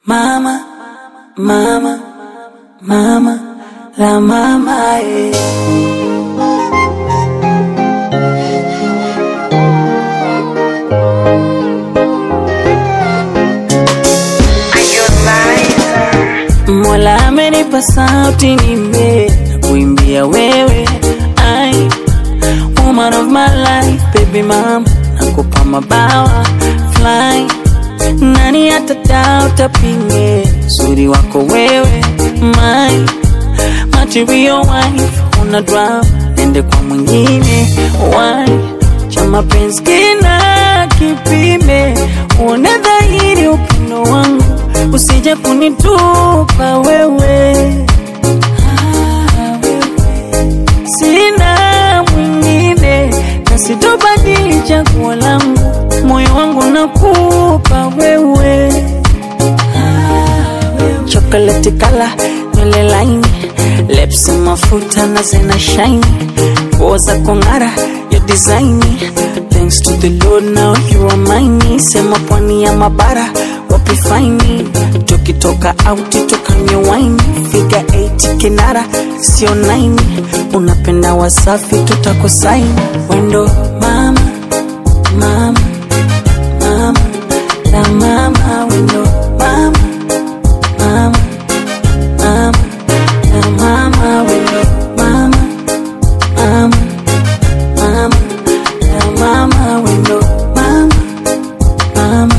Mama, mama, mama, la mama, eh. Mola amenipa sauti nime na kuimbia wewe ai woman of my life baby mama nakupa mabawa fly nani atadao tapinge uzuri wako wewe my material wife una drama nende kwa mwingine why cha mapenzi kina kipime uone dhahiri upendo wangu usije kunitupa wewe Ah, wewe. sina mwingine na sitobadili chaguo langu moyo wangu nakupa wewe chocolate kala nywele laini lips mafuta na zina shine nguo za kong'ara ya designi thanks to the lord now you are mine sema pwani ya mabara wapi faini tukitoka auti tukanywe wine figa 8 kinara sio 9 unapenda wasafi tutakusaini wendo mama mama mama la mama wendo mama mama mama la mama wendo mama mama mama la mama wendo mama mama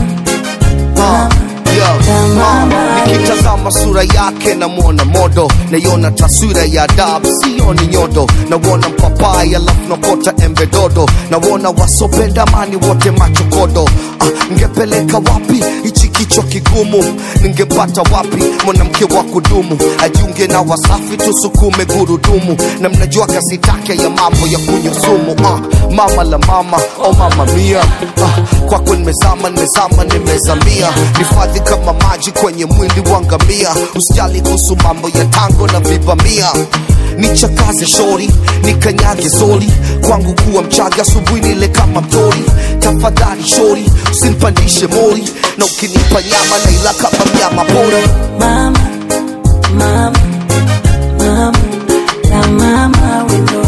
Yeah. mama. nikitazama sura yake namwona modo naiona taswira ya dab sioni nyodo nawona mpapai alafu nakota embe dodo nawona wasopenda mani wote machokodo ah, ngepeleka wapi hichi kichwa kigumu ningepata wapi mwanamke wa kudumu ajiunge na wasafi tusukume gurudumu na mnajua kazi take ya mambo ya kunywa sumu ah, mama la mama oh mama mia ah, kwako nimezama nimezama nimezamia hifadhi kama maji kwenye mwili wa ngamia usijali kuhusu mambo ya tango na vibamia nichakaze shori nikanyage zoli kwangu kuwa mchaga asubuhi nile kama mtori tafadhali shori usinipandishe mori na ukinipa nyama naila kama mnyama pori mama mama mama la mama wendo